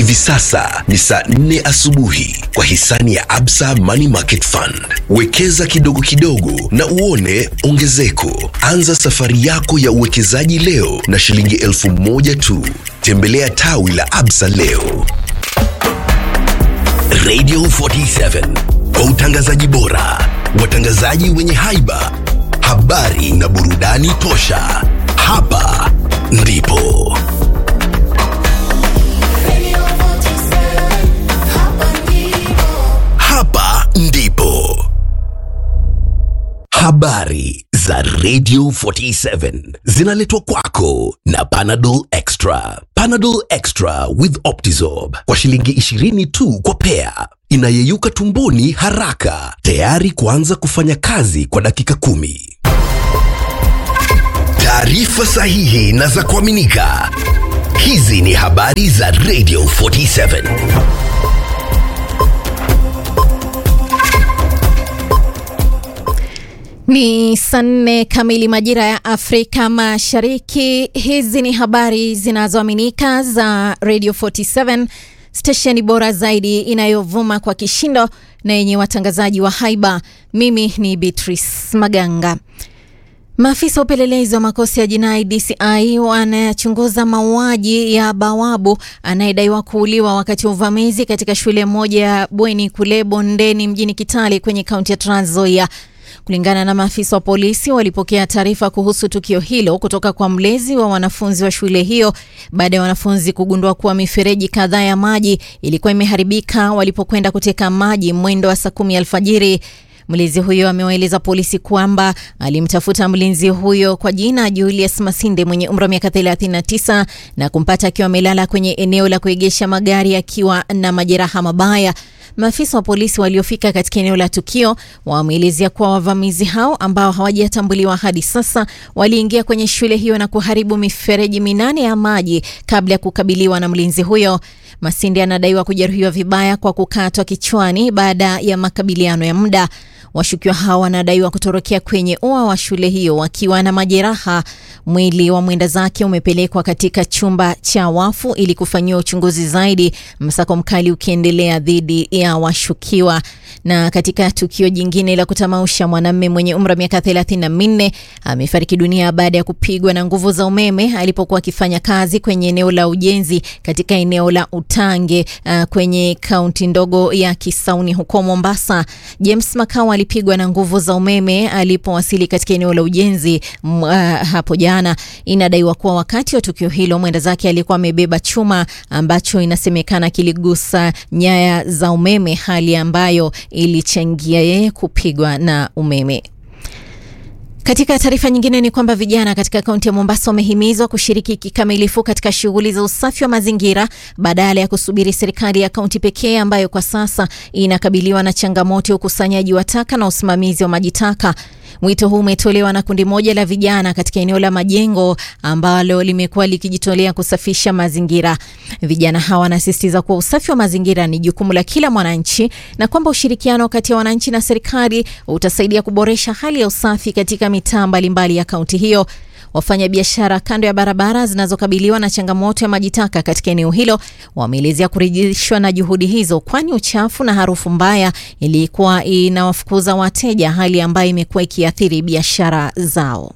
Hivi sasa ni saa nne asubuhi kwa hisani ya Absa Money Market Fund. Wekeza kidogo kidogo na uone ongezeko. Anza safari yako ya uwekezaji leo na shilingi elfu moja tu. Tembelea tawi la Absa leo. Radio 47 kwa utangazaji bora, watangazaji wenye haiba, habari na burudani tosha. Hapa ndipo hapa ndipo habari za Radio 47 zinaletwa kwako na Panadol Extra. Panadol Extra with Optizorb kwa shilingi 20 tu kwa pea, inayeyuka tumboni haraka, tayari kuanza kufanya kazi kwa dakika kumi. Taarifa sahihi na za kuaminika. Hizi ni habari za Radio 47. Ni saa nne kamili majira ya Afrika Mashariki. Hizi ni habari zinazoaminika za Radio 47, stesheni bora zaidi inayovuma kwa kishindo na yenye watangazaji wa haiba. Mimi ni Beatrice Maganga. Maafisa wa upelelezi wa makosa ya jinai DCI wanayachunguza mauaji ya bawabu anayedaiwa kuuliwa wakati wa uvamizi katika shule moja ya bweni kule Bondeni mjini Kitale kwenye kaunti ya Trans Nzoia. Kulingana na maafisa wa polisi, walipokea taarifa kuhusu tukio hilo kutoka kwa mlezi wa wanafunzi wa shule hiyo baada ya wanafunzi kugundua kuwa mifereji kadhaa ya maji ilikuwa imeharibika walipokwenda kuteka maji mwendo wa saa kumi alfajiri. Mlinzi huyo amewaeleza polisi kwamba alimtafuta mlinzi huyo kwa jina Julius Masinde mwenye umri wa miaka 39 na kumpata akiwa amelala kwenye eneo la kuegesha magari akiwa na majeraha mabaya. Maafisa wa polisi waliofika katika eneo la tukio wameelezea kuwa wavamizi hao ambao hawajatambuliwa hadi sasa waliingia kwenye shule hiyo na kuharibu mifereji minane ya maji kabla ya kukabiliwa na mlinzi huyo. Masinde anadaiwa kujeruhiwa vibaya kwa kukatwa kichwani baada ya makabiliano ya muda. Washukiwa hao wanadaiwa kutorokea kwenye ua wa shule hiyo wakiwa na majeraha. Mwili wa mwenda zake umepelekwa katika chumba cha wafu ili kufanyiwa uchunguzi zaidi, msako mkali ukiendelea dhidi ya washukiwa. Na katika tukio jingine la kutamausha, mwanamume mwenye umri wa miaka 34 amefariki dunia baada ya kupigwa na nguvu za umeme alipokuwa akifanya kazi kwenye eneo la ujenzi katika eneo la Utange uh, kwenye kaunti ndogo ya Kisauni huko Mombasa. James Makau alipigwa na nguvu za umeme alipowasili katika eneo la ujenzi m, uh, hapo jana. Inadaiwa kuwa wakati wa tukio hilo mwenda zake alikuwa amebeba chuma ambacho inasemekana kiligusa nyaya za umeme, hali ambayo ilichangia yeye kupigwa na umeme. Katika taarifa nyingine ni kwamba vijana katika kaunti ya Mombasa wamehimizwa kushiriki kikamilifu katika shughuli za usafi wa mazingira badala ya kusubiri serikali ya kaunti pekee ambayo kwa sasa inakabiliwa na changamoto ya ukusanyaji wa taka na usimamizi wa maji taka. Wito huu umetolewa na kundi moja la vijana katika eneo la Majengo ambalo limekuwa likijitolea kusafisha mazingira. Vijana hawa wanasisitiza kuwa usafi wa mazingira ni jukumu la kila mwananchi na kwamba ushirikiano kati ya wananchi na serikali utasaidia kuboresha hali ya usafi katika mitaa mbalimbali ya kaunti hiyo. Wafanya biashara kando ya barabara zinazokabiliwa na changamoto ya maji taka katika eneo hilo wameelezea kuridhishwa na juhudi hizo, kwani uchafu na harufu mbaya ilikuwa inawafukuza wateja, hali ambayo imekuwa ikiathiri biashara zao.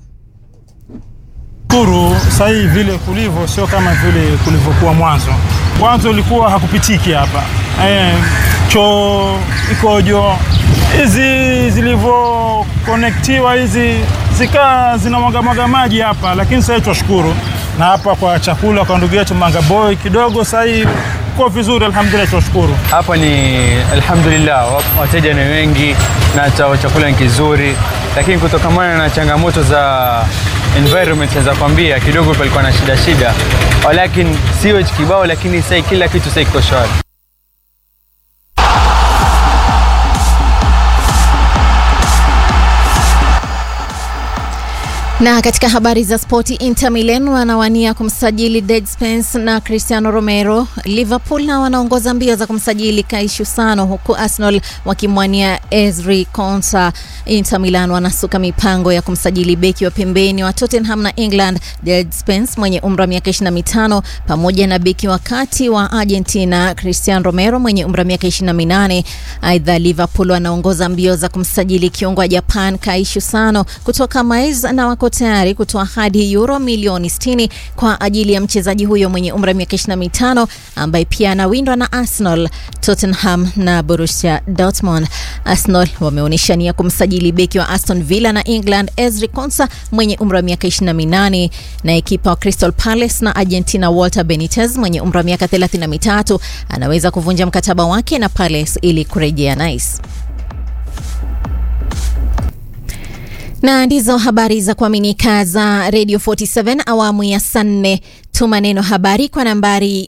Shukuru sasa hivi vile kulivyo sio kama vile kulivyokuwa mwanzo. Mwanzo ulikuwa hakupitiki hapa e, choo ikojo hizi zilivyokonektiwa hizi zikaa zinamwagamwaga maji hapa, lakini sasa twashukuru na hapa kwa chakula kwa ndugu yetu Manga Boy kidogo sasa hivi kwa vizuri, alhamdulillah, tunashukuru. Hapa ni alhamdulillah, wateja ni wengi na chakula ni kizuri, lakini kutokamana na changamoto za environment naweza kwambia kidogo palikuwa na shida shida, lakini sio kibao, lakini sasa kila kitu sasa kiko shwari. Na katika habari za spoti, Inter Milan wanawania kumsajili Dead Spence na Cristiano Romero. Liverpool na wanaongoza mbio za kumsajili Kaishu Sano, huku Arsenal wakimwania Ezri Konsa. Inter Milan wanasuka mipango ya kumsajili beki wa pembeni wa Tottenham na England Dead Spence mwenye umri wa miaka 25 pamoja na beki wa kati wa Argentina Cristiano Romero mwenye umri wa miaka 28. Aidha, Liverpool wanaongoza mbio za kumsajili kiungo wa Japan Kaishu Sano kutoka Mainz na wako tayari kutoa hadi euro milioni 60 kwa ajili ya mchezaji huyo mwenye umri wa miaka 25 ambaye pia anawindwa na Arsenal, Tottenham na Borussia Dortmund. Arsenal wameonyesha nia kumsajili beki wa Aston Villa na England Ezri Konsa mwenye umri wa miaka 28 na ekipa wa Crystal Palace na Argentina Walter Benitez mwenye umri wa miaka 33 anaweza kuvunja mkataba wake na Palace ili kurejea Nice. na ndizo habari za kuaminika za Radio 47 awamu ya saa nne. Tuma neno habari kwa nambari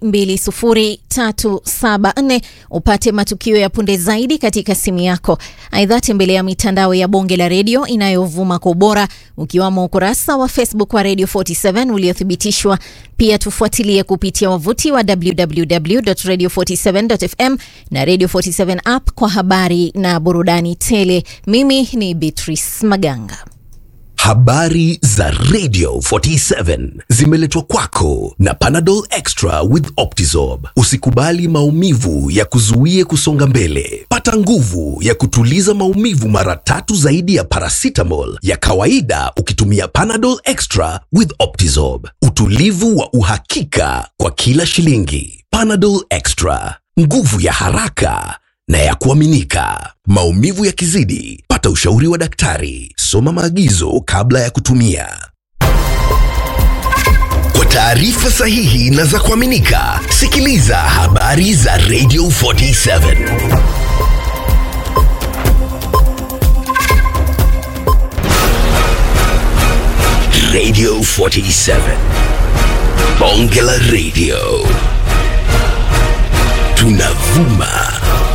20374 upate matukio ya punde zaidi katika simu yako. Aidha, tembelea mitandao ya bonge la redio inayovuma kwa ubora ukiwamo ukurasa wa Facebook wa Radio 47 uliothibitishwa. Pia tufuatilie kupitia wavuti wa www.radio47.fm na Radio 47 app kwa habari na burudani tele. Mimi ni Beatrice Maganga. Habari za Radio 47 zimeletwa kwako na Panadol Extra with Optizorb. Usikubali maumivu ya kuzuie kusonga mbele. Pata nguvu ya kutuliza maumivu mara tatu zaidi ya paracetamol ya kawaida ukitumia Panadol Extra with Optizorb. Utulivu wa uhakika kwa kila shilingi. Panadol Extra, nguvu ya haraka na ya kuaminika. Maumivu yakizidi, pata ushauri wa daktari. Soma maagizo kabla ya kutumia. Kwa taarifa sahihi na za kuaminika, sikiliza habari za Radio 47. Radio 47. Bonge la Radio. Tunavuma